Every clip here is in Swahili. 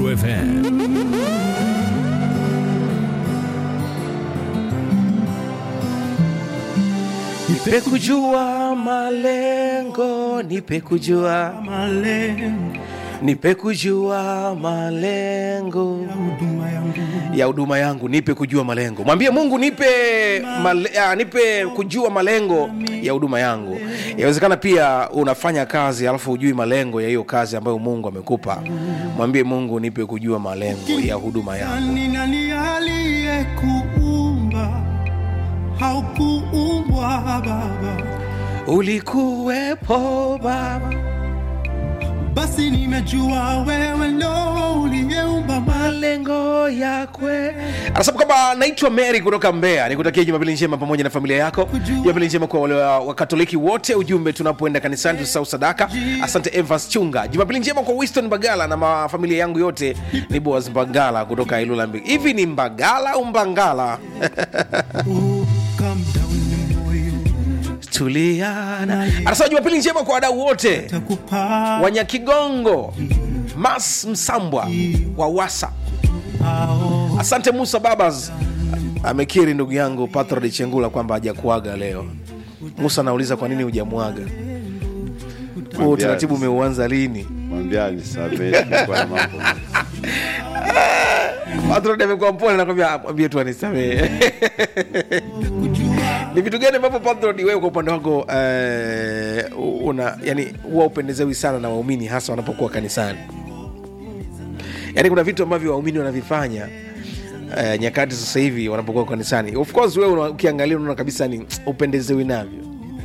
Nuru FM. Nipe kujua malengo, nipe kujua malengo nipe kujua malengo huduma yangu ya huduma yangu, nipe kujua malengo. Mwambie Mungu nipe male, ah, nipe kujua malengo ya huduma yangu. Yawezekana pia unafanya kazi alafu hujui malengo ya hiyo kazi ambayo Mungu amekupa. Mwambie Mungu nipe kujua malengo ya huduma yangu. nani nani aliyekuumba haukuumbwa baba Ulikuwepo Baba, basi nimejua wewe ndo uliyeumba mali malengo yakwe. Anasema kwamba naitwa Mary kutoka Mbeya, nikutakia Jumapili njema pamoja na familia yako. Jumapili njema kwa wale wa- Wakatoliki wote. Ujumbe tunapoenda kanisani tusahau sadaka. Asante Evans Chunga. Jumapili njema kwa Winston Mbagala na ma- familia yangu yote. Ni Boaz Mbagala kutoka Ilula Mbigi. Hivi ni Mbagala au Mbangala? Oh, calm down moyo Tuliana. Anasema Jumapili njema kwa wadau wote takupa Wanyakigongo, Mas Msambwa wa Wasa. ao Asante Musa Babas amekiri ndugu yangu Patrod Chengula kwamba hajakuaga leo. Musa anauliza kwa nini hujamwaga huo utaratibu umeuanza lini? mwambia nisamehe tulikuwa na mambo Patrod amekuwa mpole, nakwambia mwambie tu anisamehe. Ni vitu gani ambavyo Patrod wewe kwa upande wako eh, una yani huwa upendezewi sana na waumini hasa wanapokuwa kanisani? Yaani kuna vitu ambavyo waumini wanavifanya eh, nyakati sasa hivi wanapokuwa kanisani. Of course wewe una- ukiangalia unaona kabisa ni upendezewi navyo.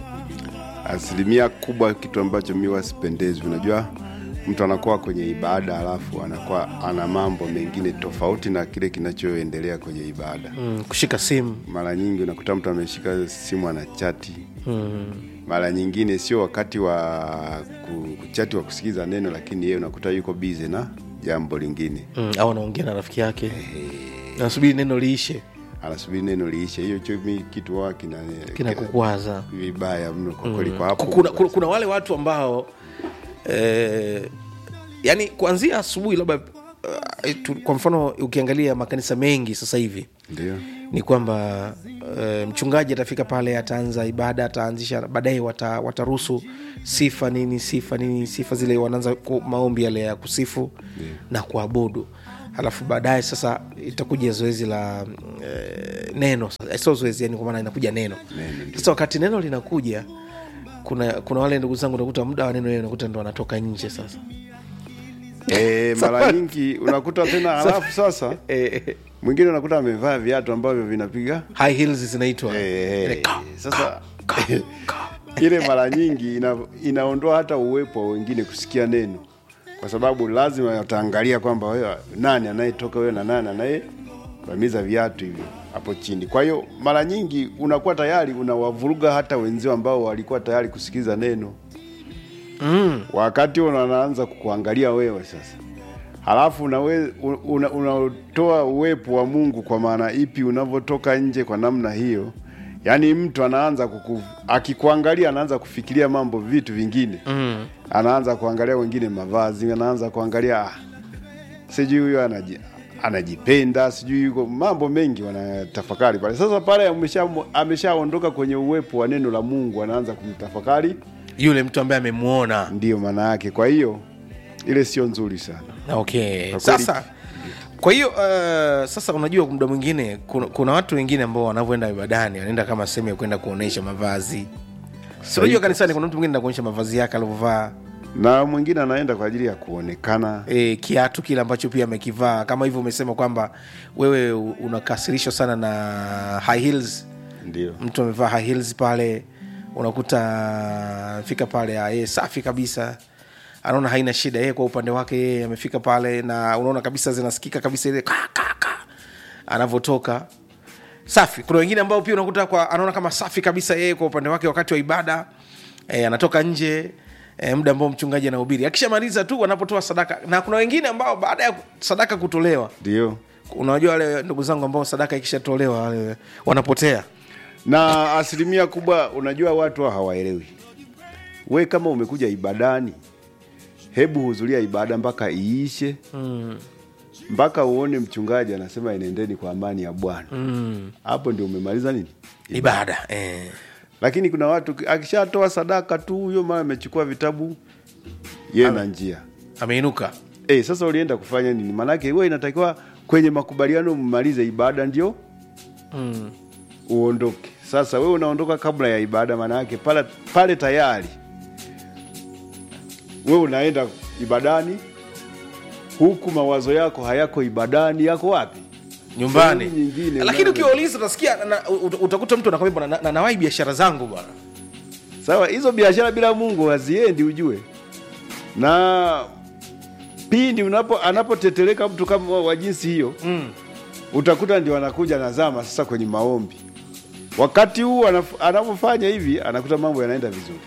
asilimia kubwa kitu ambacho mi wasipendezwi unajua mtu anakuwa kwenye ibada alafu anakuwa ana mambo mengine tofauti na kile kinachoendelea kwenye ibada Mm, kushika simu mara nyingi unakuta mtu ameshika simu ana chati mara nyingine sio wakati wa ku- kuchati wa kusikiza neno lakini yeye unakuta yuko bize na jambo lingine mm, au anaongea na rafiki yake nasubiri neno liishe anasubiri neno liishe hiyo cho mi kitu wa kina kinakukwaza vibaya mno kwa kweli kwa hapo kuna, kuna, kuna wale watu ambao eh, yani kuanzia asubuhi labda uh, tu- kwa mfano ukiangalia makanisa mengi sasa hivi ndio ni kwamba uh, mchungaji atafika pale ataanza ibada ataanzisha baadaye wata, wataruhusu sifa nini sifa nini sifa zile wanaanza ku- maombi yale ya kusifu na kuabudu alafu baadaye sasa itakuja zoezi la uh, neno sasa. sio zoezi yani kwa maana inakuja neno sasa wakati neno linakuja kuna kuna wale ndugu zangu nakuta muda wa neno hiyo nakuta ndo wanatoka nje sasa e, mara nyingi unakuta tena halafu sasa eh, eh, mwingine unakuta amevaa viatu ambavyo vinapiga high heels zinaitwa Eh, Ile eh, ka- sasa ile mara nyingi ina, inaondoa hata uwepo wa wengine kusikia neno kwa sababu lazima wataangalia kwamba wewe nani anayetoka wewe na nani anayevamiza viatu hivyo hapo chini kwa hiyo mara nyingi unakuwa tayari unawavuruga hata wenzio ambao walikuwa tayari kusikiza neno mm. wakati unaanza kukuangalia wewe sasa halafu unawe- una- unatoa uwepo wa mungu kwa maana ipi unavyotoka nje kwa namna hiyo yaani mtu anaanza kuku, akikuangalia anaanza kufikiria mambo vitu vingine mm. anaanza kuangalia wengine mavazi anaanza kuangalia ah, sijui huyo anaji, anajipenda sijui yuko mambo mengi wanatafakari pale sasa pale amesha- ameshaondoka kwenye uwepo wa neno la mungu anaanza kumtafakari yule mtu ambaye amemwona ndiyo maana yake kwa hiyo ile sio nzuri sana okay Kwa kweli- sasa kwa hiyo uh, sasa unajua muda mwingine kuna, kuna watu wengine ambao wanavyoenda ibadani wanaenda kama sehemu ya kwenda kuonyesha mavazi si unajua kanisani kuna mtu mwingine enda kuonyesha mavazi yake alivyovaa na mwingine anaenda kwa ajili ya kuonekana e, kiatu kile ambacho pia amekivaa kama hivyo umesema kwamba wewe u- unakasirishwa sana na high heels ndio mtu amevaa high heels pale unakuta fika pale ah, yeye safi kabisa anaona haina shida yeye kwa upande wake yeye amefika pale na unaona kabisa zinasikika kabisa ile ka, ka, ka, anavyotoka safi kuna wengine ambao pia unakuta kwa anaona kama safi kabisa yeye kwa upande wake wakati wa ibada e, anatoka nje e, muda ambao mchungaji anahubiri akishamaliza tu wanapotoa sadaka na kuna wengine ambao baada ya sadaka kutolewa ndio unajua wale ndugu zangu ambao sadaka ikishatolewa wale wanapotea na asilimia kubwa unajua watu hao hawaelewi we kama umekuja ibadani hebu hudhuria ibada mpaka iishe mm. mpaka uone mchungaji anasema enendeni kwa amani ya bwana hapo ndio umemaliza nini ibada eh. lakini kuna watu akishatoa sadaka tu huyo mama amechukua vitabu ye na njia ameinuka e, sasa ulienda kufanya nini maanake huwa inatakiwa kwenye makubaliano mmalize ibada ndio mm. uondoke sasa wewe unaondoka kabla ya ibada maanayake pale, pale tayari wewe unaenda ibadani huku mawazo yako hayako ibadani yako wapi nyumbani Sehemu nyingine lakini unaona. ukiwauliza utasikia na, ut- utakuta mtu anakwambia bwana na, na, nawai biashara zangu bwana sawa hizo biashara bila mungu haziendi ujue na pindi unapo anapoteteleka mtu kama wa jinsi hiyo mm. utakuta ndio anakuja nazama sasa kwenye maombi wakati huu anaf- anapofanya hivi anakuta mambo yanaenda vizuri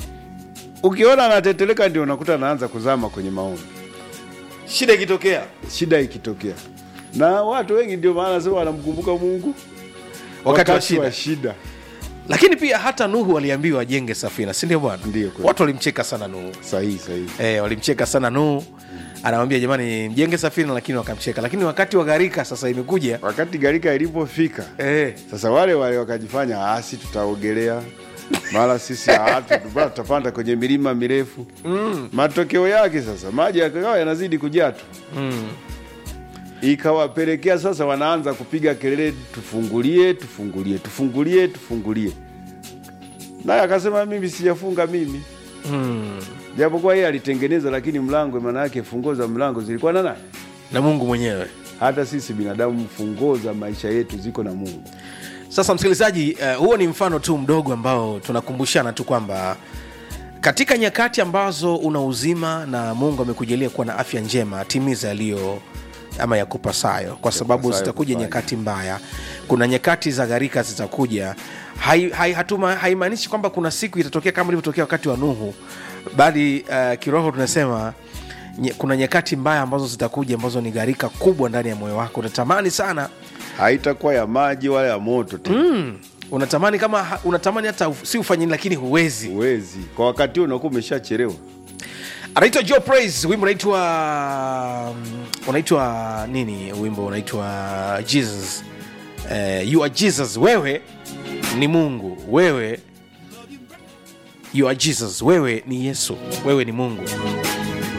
ukiona anateteleka ndio unakuta anaanza kuzama kwenye maombi shida ikitokea shida ikitokea na watu wengi ndio maana sema wanamkumbuka mungu wakati wa shida wa shida lakini pia hata nuhu aliambiwa ajenge safina si ndio bwana Ndio, kweli. watu walimcheka sana nuhu sahihi sahihi eh, walimcheka sana nuhu anawambia jamani mjenge safina lakini wakamcheka lakini wakati wa gharika sasa imekuja wakati garika ilipofika eh, sasa wale wale wakajifanya asi tutaogelea mara sisi ah, tu- bado tutapanda kwenye milima mirefu mm. matokeo yake sasa maji yakawa yanazidi kujaa tu mm. ikawapelekea sasa wanaanza kupiga kelele tufungulie tufungulie tufungulie tufungulie naye akasema mimi sijafunga mimi Mm. japokuwa yeye alitengeneza lakini mlango maana yake funguo za mlango zilikuwa na nani na mungu mwenyewe hata sisi binadamu funguo za maisha yetu ziko na mungu sasa msikilizaji uh, huo ni mfano tu mdogo ambao tunakumbushana tu kwamba katika nyakati ambazo una uzima na mungu amekujalia kuwa na afya njema timiza yaliyo ama ya kupasayo kwa sababu Yakupasayo zitakuja kufanya. nyakati mbaya kuna nyakati za gharika zitakuja haimaanishi hai, hatuma- haimaanishi kwamba kuna siku itatokea kama ilivyotokea wakati wa nuhu bali uh, kiroho tunasema nye, kuna nyakati mbaya ambazo zitakuja ambazo ni gharika kubwa ndani ya moyo wako unatamani sana haitakuwa ya maji wala ya moto tena mm, unatamani kama ha- unatamani hata uf- si ufanye nini, lakini huwezi huwezi kwa wakati huo unakuwa umeshachelewa anaitwa Joe Praise wimbo unaitwa mm, unaitwa nini wimbo unaitwa jesus eh, you are jesus wewe ni mungu wewe you are jesus wewe ni yesu wewe ni mungu